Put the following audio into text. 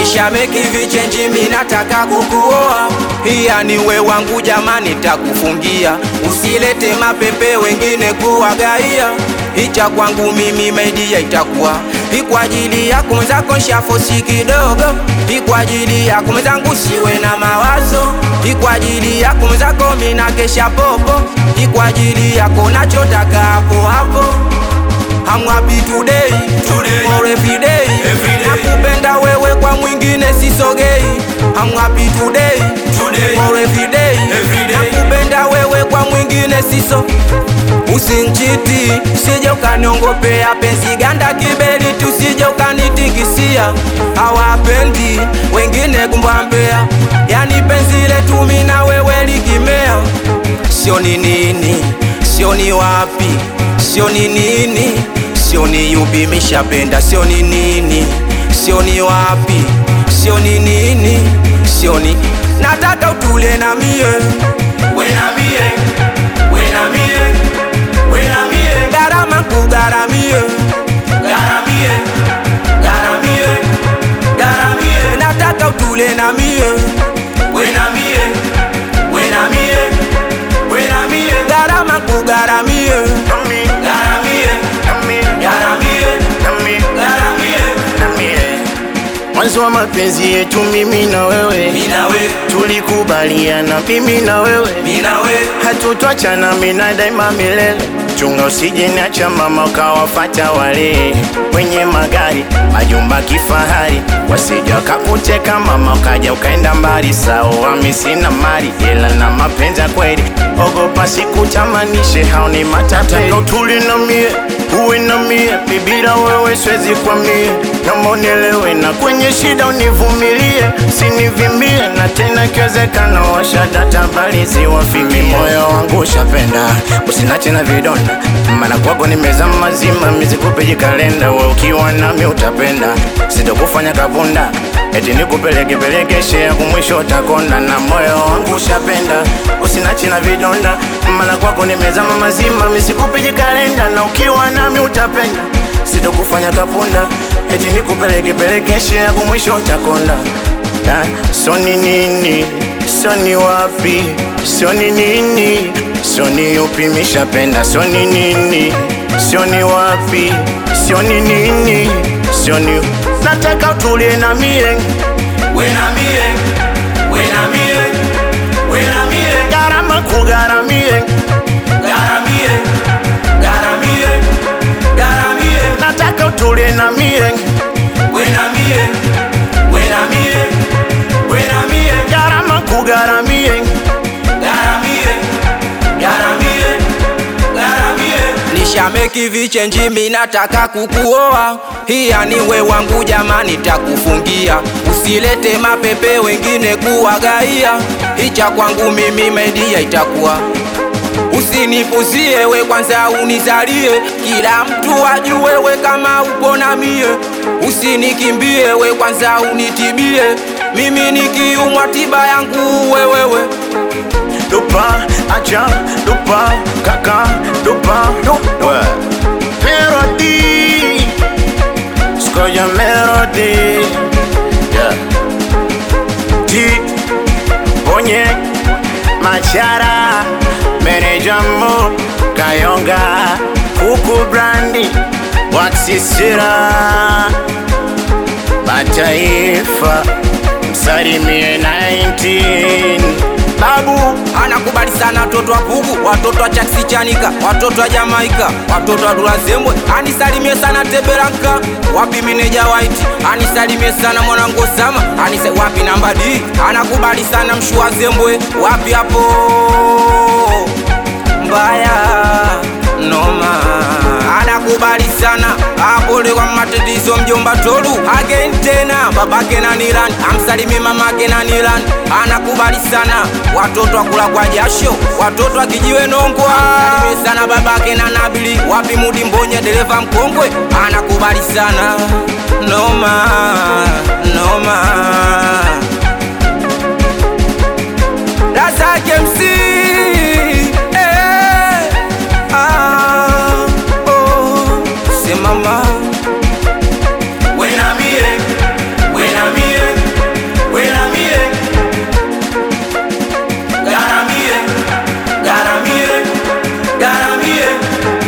Nishameki vichenji mi nataka kukuoa, hiya ni we wangu jamani, takufungia usilete mapepe wengine kuwagaia, hicha kwangu mimi maidia itakuwa hi kwa ajili yako mwenzako nshafosi kidogo, hi kwa ajili yako mwenzangu siwe na mawazo, hi kwa ajili yako mwenzako mina kesha popo, hi kwa ajili yako nachotaka hapo hapo I'm happy today, Today. or every day. Every day. Nakupenda wewe kwa mwingine sisogei. I'm happy today, Today. or every day. Every day. Nakupenda wewe kwa mwingine siso Usinchiti, usije ukaniongopea penzi ganda kibeli, tusije ukanitikisia. Hawapendi wengine kumbambea, yani penzi letu mimi na wewe likimea sio ni nini, sio ni wapi, sio ni nini, sio ni yupi mishapenda, sio ni nini, sio ni wapi, sio ni nini, sio ni nataka utule na mie Wena mie, wena mie, wena mie, gharama kugaramie, garamie, garamie, garamie, nataka utule na mie wena mie, wena mie, wena mie, gharama kugaramie, garamie, garamie, garamie, Mwanzo wa mapenzi yetu mimi na wewe mina we, tulikubaliana, mimi na wewe mina we, hatutwachana, mina daima milele. Chunga usije niacha mama, ukawafata wale wenye magari majumba kifahari, wasije wakakuteka mama, ukaja ukaenda mbali. Sawa, mimi sina mali ila na mapenzi ya kweli, ogopa sikutamanishe, hao ni matapeli. Utuli na mie uwe na mie, bibira wewe siwezi kwa mie, naomba unielewe na kwenye shida univumilie, sinivimbie na tena ikiwezekana washada tabari ziwafimi. Moyo wangu ushapenda, usinache na vidonda, maana kwako nimezama mazima, mizikupe jikalenda, we ukiwa nami utapenda, sitokufanya kavunda eti nikupeleke pelekeshe ya kumwisho utakonda, na moyo wangu ushapenda, usinache na vidonda, maana kwako nimezama mazima, misikupe jikalenda, na ukiwa nami utapenda, sitokufanya kapunda, eti nikupeleke pelekeshe ya kumwisho utakonda. Ah, So ni nini, so ni wapi, so ni nini, so ni yupi mishapenda, so ni nini, so ni wapi, so ni nini, so ni nataka utulie na mie wena mie, wena mie, wena mie, gharama kugaramie, garamie, garamie, garamie, nataka utulie na mie wena mie, wena mie, wena mie, gharama kugaramie, garamie, garamie, garamie, nishameki vichenji mi nataka kukuoa, hiya ni we wangu jamani, takufungia usilete mapepe wengine kuwagaia, hicha kwangu mimi media itakuwa Usinipuzie we kwanza unizalie, kila mtu ajue we kama upo na mie. Usinikimbie we kwanza unitibie, mimi nikiumwa tiba yangu wewewe. dupa acha dupa kaka dupa dupa melody skoja melody yeah. T Bonye Machara Meneja Mo Kayonga Kuku Brandi Waxisira Mataifa Msalimie 19 Babu Anakubali sana watoto wa Pugu, watoto wa Chaksi Chanika, watoto wa Jamaika, watoto wa Dula Zembwe. Anisalimie sana Teberanka, wapi meneja White. Anisalimie sana mwanangu Osama, anisa wapi namba D. Anakubali sana mshua Zembwe, wapi hapo mbaya noma. Anakubali sana hapo kwa matatizo mjomba Tolu again tena babake na Nilan, amsalimie mamake na Nilan. Anakubali sana watoto wa kula kwa jasho, watoto wa kijiwe Nongwa. Amsalimie sana babake na Nabili, wapi Mudi Mbonye dereva mkongwe. Anakubali sana noma noma. Razak MC eh, ah, oh, simama wena mie, wena mie, garamie